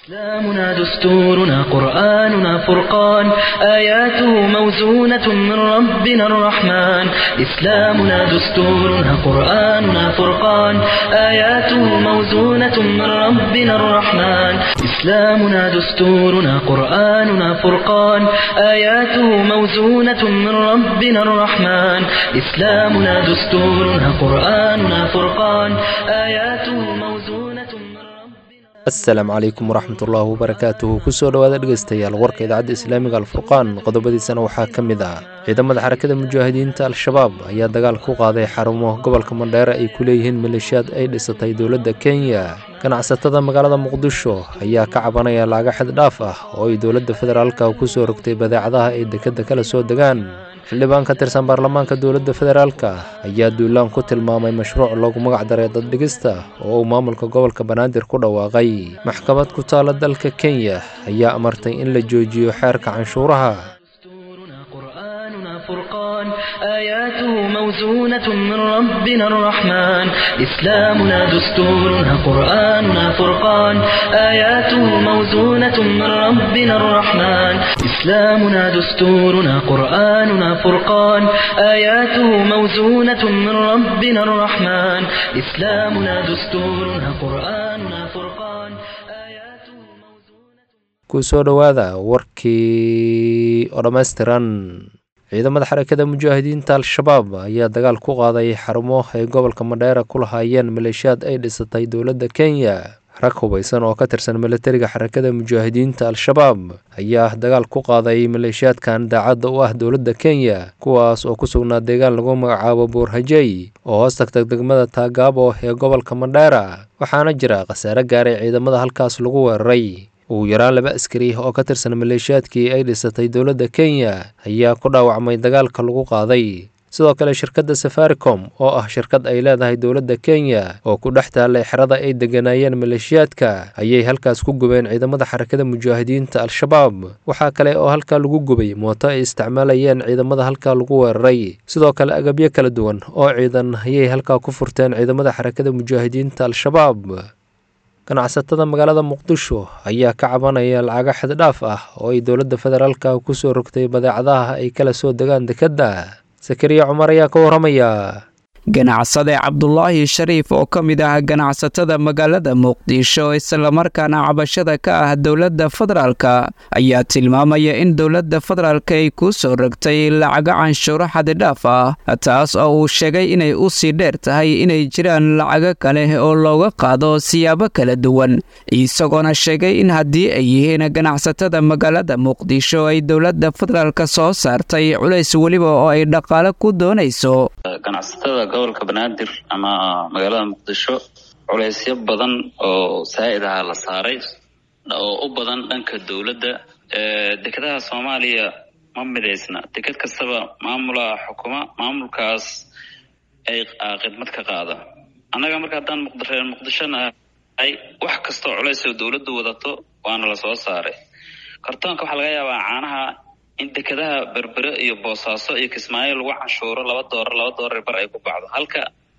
إسلامنا دستورنا قرآننا فرقان آياته موزونة من ربنا الرحمن إسلامنا دستورنا قرآننا فرقان آياته موزونة من ربنا الرحمن إسلامنا دستورنا قرآننا فرقان آياته موزونة من ربنا الرحمن إسلامنا دستورنا قرآننا فرقان آياته موزونة من ربنا asalaamu calaykum waraxmat ullaahi wabarakaatuhu kusoo dhowaada dhegeystayaal warka idaacadda islaamiga alfurqaan qodobadiisana waxaa ka mid ah ciidamada xarakada mujaahidiinta al-shabaab ayaa dagaal ku qaaday xarumo gobolka mandheere ay ku leeyihiin maleeshiyaad ay dhisatay dowladda kenya ganacsatada magaalada muqdisho ayaa ka cabanaya laaga xid dhaaf ah oo ay dowladda federaalka kusoo rogtay badeecadaha ay dekedda kala soo degaan xildhibaan ka tirsan baarlamaanka dowladda federaalka ayaa duulaan ku tilmaamay mashruuc loogu magac daray daddhigista oo uu maamulka gobolka banaadir ku dhawaaqay maxkamad ku taala dalka kenya ayaa amartay in la joojiyo xeerka canshuuraha دستورنا قرآننا فرقان آياته موزونة من ربنا الرحمن إسلامنا دستورنا قرآننا فرقان آياته موزونة من ربنا الرحمن إسلامنا دستورنا قرآننا فرقان آياته موزونة من ربنا الرحمن إسلامنا دستورنا قرآننا فرقان آياته موزونة kusoo dhowaada warkii oo dhammaystiran ciidamada xarakada mujaahidiinta al-shabaab ayaa dagaal ku qaaday xarumo ay gobolka madheera ku lahaayeen maleeshiyaad ay dhisatay dowladda kenya rag hubaysan oo ka tirsan milatariga xarakada mujaahidiinta al-shabaab ayaa dagaal ku qaaday maleeshiyaadkan daacadda u ah dowladda kenya kuwaas oo ku sugnaa deegaan lagu magacaabo buurhajey oo hoos tagtag degmada taagaabo ee gobolka mandheera waxaana jira khasaare gaaray ciidamada halkaas lagu weeraray ugu yaraan laba askari oo ka tirsan maleeshiyaadkii ay dhisatay dowladda kenya ayaa ku dhaawacmay dagaalka lagu qaaday sidoo kale shirkadda safaricom oo ah shirkad ay leedahay dowladda kenya oo ku dhex taallay xerada ay degganaayeen maleeshiyaadka ayay halkaas ku gubeen ciidamada xarakada mujaahidiinta al-shabaab waxaa kale oo halkaa lagu gubay mooto ay isticmaalayeen ciidamada halkaa lagu weeraray sidoo kale agabyo kala duwan oo ciidan ayay halkaa ku furteen ciidamada xarakada mujaahidiinta al-shabaab ganacsatada magaalada muqdisho ayaa ka cabanaya lacaga xid dhaaf ah oo ay dowladda federaalka kusoo rogtay badeecadaha ay kala soo degaan dekedda sakariya cumar ayaa ka waramaya ganacsade cabdulaahi shariif oo ka mid ah ganacsatada magaalada muqdisho islamarkaana cabashada ka ah dowladda federaalka ayaa tilmaamaya in dowladda federaalka ay ku soo rogtay lacago canshuuro xadidhaaf ah taas oo uu sheegay inay u sii dheer tahay inay jiraan lacago kale oo looga qaado siyaabo kala duwan isagoona sheegay in haddii ay yihiin ganacsatada magaalada muqdisho ay dowladda federaalka soo saartay culays weliba oo ay dhaqaale ku doonayso ganacsatada gobolka banaadir ama magaalada muqdisho culeysyo badan oo saa'id aha la saaray oo u badan dhanka dowladda dekedaha soomaaliya ma midaysna deked kastaba maamula xukuma maamulkaas ay khidmad ka qaada annaga marka haddaan reer muqdishona ay wax kastoo culays oo dowladdu wadato waana la soo saaray kartoonka waxaa laga yaabaa caanaha in dekedaha berbere iyo boosaaso iyo kismaayo lagu canshuuro laba doolar laba doolar bar ay ku baxdo halka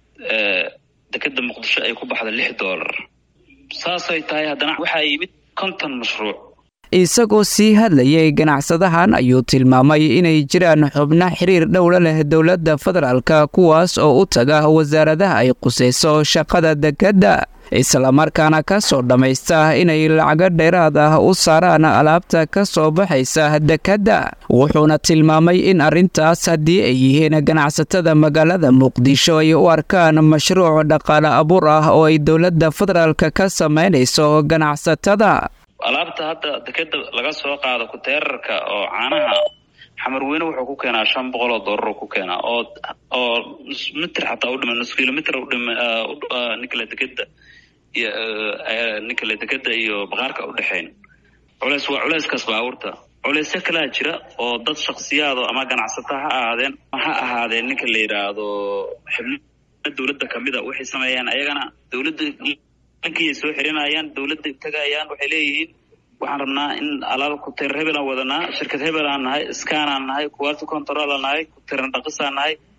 dekeda muqdisho ay ku baxdo lix doolar saasay tahay haddana waxaa yimid konton mashruuc isagoo sii hadlayay ganacsadahan ayuu tilmaamay inay jiraan xubno xiriir dhowla leh dowladda federaalka kuwaas oo u taga wasaaradaha ay qusayso shaqada dekedda islamarkaana ka soo dhammaysta inay lacago dheeraad ah u saaraan alaabta ka soo baxaysa dekedda wuxuuna tilmaamay in arrintaas haddii ay yihiin ganacsatada magaalada muqdisho ay u arkaan mashruuc dhaqaale abuur ah oo ay dowladda federaalka ka samaynayso ganacsatada alaabta hadda dekeda laga soo qaado kuteerarka oo caanaha xamarweyne wuxuu ku keenaa shan boqol oo doolar ku keenaa oo oo mitr xataa udhima nus kilomitr udhima ninkale dekeda iyo ninkale dekeda iyo baqaarka udhexeyn culeys waa culeyskaas baabuurta culeysyo kalaa jira oo dad shaksiyaado ama ganacsato ha ahaadeen ha ahaadeen ninka la yidhaahdo xibno dowladda kamida waxay sameeyaan ayagana dowladda dhankiyay soo xirinayaan dowladda tagayaan waxay leeyihiin waxaan rabnaa in alaab kuteer hebel aan wadanaa shirkad hebel aan nahay scan aan nahay quality control aan nahay kuteeran dhaqis aan nahay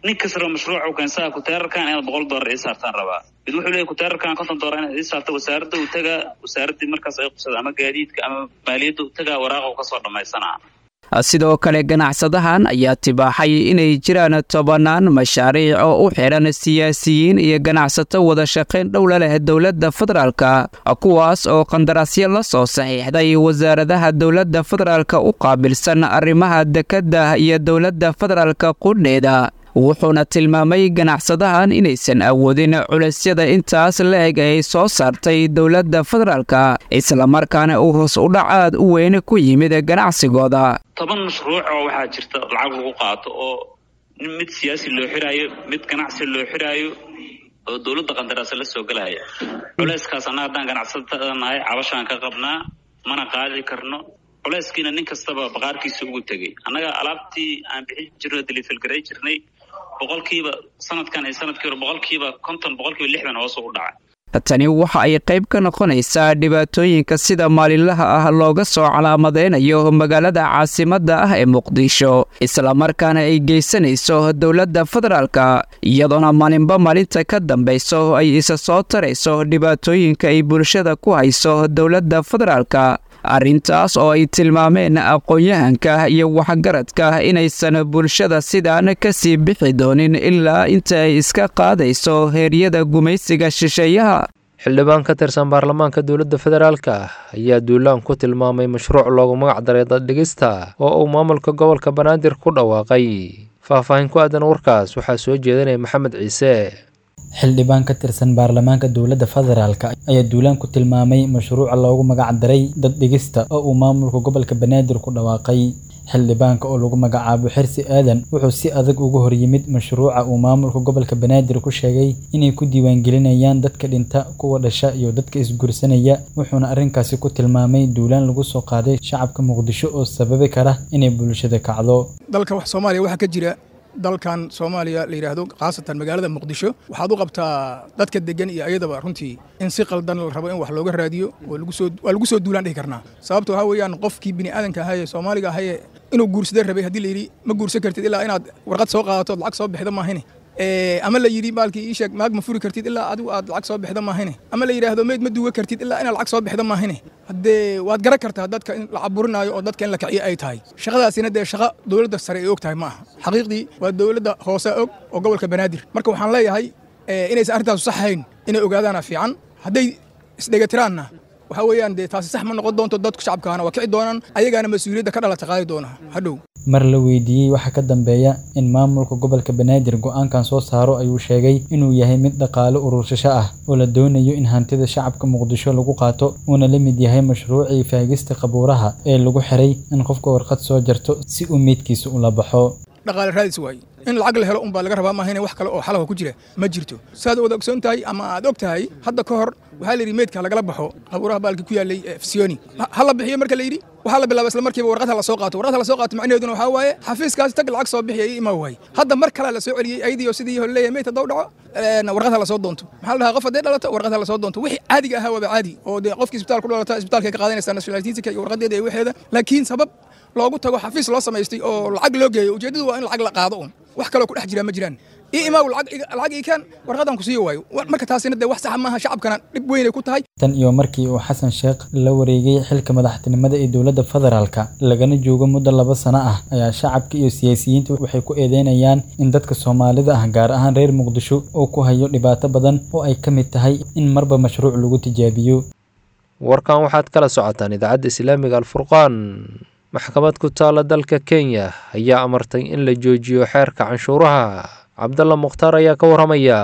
nin kastaba mashruuca u keensaa kuteerarkan inaad boqol doolar ii saartaan rabaa mid wuxuu leeyahy kuteerarkan konton doolar inaad ii saarta wasaaradda uu tagaa wasaaraddii markaas ay qubsada ama gaadiidka ama maaliyadda u tagaa waraaqa u kasoo dhammaysanaa sidoo kale ganacsadahan ayaa tibaaxay inay jiraan tobannaan mashaariic oo u xidhan siyaasiyiin iyo ganacsato wada shaqayn dhowla leh dowladda federaalka kuwaas oo qandaraasyo la soo saxiixday wasaaradaha dowladda federaalka u qaabilsan arrimaha dekedda iyo dowladda federaalka qudheeda wuxuuna tilmaamay ganacsadahan inaysan awoodin culaysyada intaas la-eg ay soo saartay dowladda federaalka islamarkaana uu hoos udhac aad u weyn ku yimid ganacsigooda toban mashruuc oo waxaa jirta lacag lagu qaato oo mid siyaasi loo xiraayo mid ganacsi loo xiraayo oo dowladda qandaraasa la soo gelaya culayskaas annaga haddaan ganacsatada nahay cabashaan ka qabnaa mana qaadi karno culayskiina nin kastaba baqaarkiisa ugu tegey annaga alaabtii aan bixin jirno dilifilgaray jirnay boqolkiiba sanadkan iyo sanadkii hore boqolkiiba konton boqolkiiba lixdan hoos u dhacay tani waxa ay qayb ka noqonaysaa dhibaatooyinka sida maalinlaha ah looga soo calaamadeynayo magaalada caasimadda ah ee muqdisho islamarkaana ay geysanayso dowladda federaalka iyadoona maalinba maalinta ka dambayso ay isa soo tarayso dhibaatooyinka ay bulshada ku hayso dowladda federaalka arrintaas oo ay tilmaameen aqoon-yahanka iyo waxgaradka inaysan bulshada sidaan kasii bixi doonin ilaa inta ay iska qaadayso heeryada gumaysiga shisheeyaha xildhibaan ka tirsan baarlamaanka dowladda federaalka ayaa duulaan ku tilmaamay mashruuc loogu magac daray daddhigista oo uu maamulka gobolka banaadir ku dhawaaqay faahfaahin ku aadan warkaas waxaa soo jeedinaya maxamed ciise xildhibaan ka tirsan baarlamaanka dowladda federaalka ayaa duulaan ku tilmaamay mashruuca loogu magac daray dad dhigista oo uu maamulka gobolka banaadir ku dhawaaqay xildhibaanka oo lagu magacaabo xirsi aadan wuxuu si adag uga hor yimid mashruuca uu maamulka gobolka banaadir ku sheegay inay ku diiwaangelinayaan dadka dhinta kuwa dhasha iyo dadka isguursanaya wuxuuna arrinkaasi ku tilmaamay duulaan lagu soo qaaday shacabka muqdisho oo sababi kara inay bulshada kacdo dalka soomaaliya waxaa ka jira dalkan soomaaliya la yidhaahdo khaasatan magaalada muqdisho waxaad u qabtaa dadka degan iyo ayadaba runtii in si qaldan la rabo in wax looga raadiyo waa lagu soo duulaan dhihi karnaa sababto waxaa weeyaan qofkii bini aadanka ahaye soomaaliga ahaye inuu guursada rabay haddii la yidhi ma guursan kartid ilaa inaad warqad soo qaadato lacag soo bixda maahine ama la yidhi baalkii ii sheeg maag ma furi kartid ilaa adigu aad lacag soo bixda maahine ama la yidhaahdo meyd ma duuga kartid ilaa inaad lacag soo bixda maahine haddee waad garan kartaa dadka in la caburinaayo oo dadka in la kiciyo ay tahay shaqadaasina dee shaqo dowladda sare ay og tahay ma aha xaqiiqdii waa dowladda hoose og oo gobolka banaadir marka waxaan leeyahay inaysan arrintaasu saxayn inay ogaadaana fiican hadday isdhegatiraanna waxaa weeyaan dee taasi sax ma noqon doonto dadku shacabkaana waa kici doonaan ayagaana mas-uuliyadda ka dhalata qaadi doona hadhow mar la weydiiyey waxa ka dambeeya in maamulka gobolka banaadir go-aankan soo saaro ayuu sheegay inuu yahay mid dhaqaale urursasho ah oo la doonayo in hantida shacabka muqdisho lagu qaato uuna la mid yahay mashruucii faagista qabuuraha ee lagu xiray in qofka warqad soo jarto si uu meydkiisa ula baxo dhaqaale raadis waaye in lacag la helo unbaa laga rabaa maahane wax kale oo xalaha ku jira ma jirto saad wada ogsoon tahay ama aad og tahay hadda ka hor waxaa la yidhi meydka lagala baxo qabuuraha baalkii ku yaallay fsiyoni ha la bixiyo marka la yidhi waxaa la bilaaba isla markiiba warqadha la soo qaato warqadha la soo qaato macnaheeduna waxaa waaye xafiiskaasi tag lacag soo bixiya ii imaa waaye hadda mar kale la soo celiyey ayadii oo sidii hore leeyahay meyd haddau dhaco warqadha la soo doonto maxaa la dhahaa qof haddee dhalato warqadha la soo doonto wixii caadiga ahaa waaba caadi oo dee qofkii isbitaal ku dhalata isbitaalka ka qaadanaysaa nationalitisika iyo warqadeeda iyo waxeeda laakiin sabab loogu tago xafiis loo samaystay oo lacag loo geeyo ujeeddadu waa in lacag la qaado un wax kaloo ku dhex jira ma jiraan ii imaaw lacag ii kaan warqadan ku siiyo waayo marka taasina dee wax saxa maaha shacabkana dhib weynay ku tahay tan iyo markii uu xasan sheekh la wareegay xilka madaxtinimada ee dowladda federaalka lagana joogo muddo laba sano ah ayaa shacabka iyo siyaasiyiinta waxay ku eedeynayaan in dadka soomaalida ah gaar ahaan reer muqdisho uu ku hayo dhibaato badan oo ay ka mid tahay in marba mashruuc lagu tijaabiyo warkan waxaad kala socotaan idaacadda islaamiga alfurqaan maxkamad ku taala dalka kenya ayaa amartay in la joojiyo xeerka canshuuraha cabdalla mukhtaar ayaa ka waramaya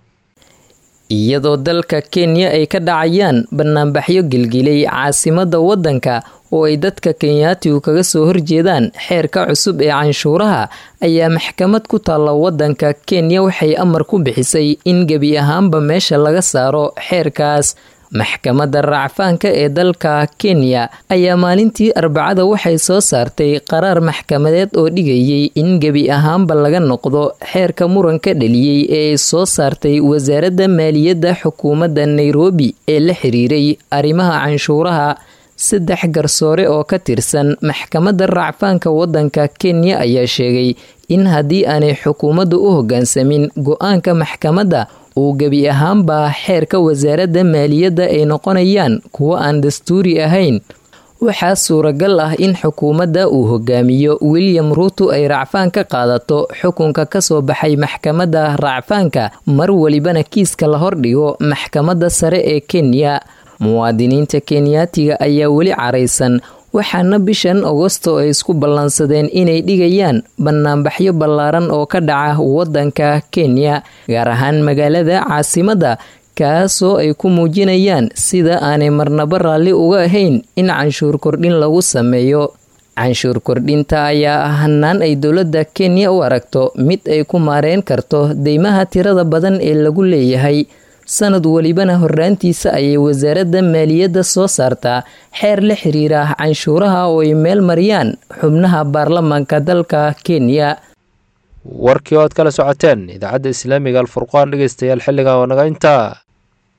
iyadoo dalka kenya ay ka dhacayaan banaanbaxyo gelgilay caasimadda waddanka oo ay dadka kenyaatigu kaga soo horjeedaan xeerka cusub ee canshuuraha ayaa maxkamad ku taalla waddanka kenya waxay amar ku bixisay in gebi ahaanba meesha laga saaro xeerkaas maxkamadda raacfaanka ee dalka kenya ayaa maalintii arbacada waxay soo saartay qaraar maxkamadeed oo dhigayay in gebi ahaanba laga noqdo xeerka muranka dhaliyey ee ay soo saartay wasaaradda maaliyadda xukuumadda nairobi ee la xiriiray arrimaha canshuuraha saddex garsoore oo ka tirsan maxkamadda racfaanka waddanka kenya ayaa sheegay in haddii aanay xukuumaddu u hoggaansamin go-aanka maxkamadda uu gebi ahaanbaa xeerka wasaaradda maaliyadda ay noqonayaan kuwo aan dastuuri ahayn waxaa suuragal ah in xukuumadda uu hogaamiyo william ruuto ay racfaan ka qaadato xukunka kasoo baxay maxkamadda racfaanka mar welibana kiiska la hordhigo maxkamadda sare ee kenya muwaadiniinta kenyaatiga ayaa weli caraysan waxaana bishan agosto ay isku ballansadeen inay dhigayaan banaanbaxyo ballaaran oo ka dhaca waddanka kenya gaar ahaan magaalada caasimadda kaasoo ay ku muujinayaan sida aanay marnaba raalli uga ahayn in canshuur kordhin lagu sameeyo canshuur kordhinta ayaa ah hanaan ay dowladda kenya u aragto mid ay ku maareen karto deymaha tirada badan ee lagu leeyahay sanad welibana horraantiisa ayay wasaaradda maaliyadda soo saartaa xeer la xiriira canshuuraha oo ay meel mariyaan xubnaha baarlamaanka dalka kenya warkii oo aad kala socoteen idaacadda islaamiga alfurqaan dhegeystayaal xilligan oo naga intaa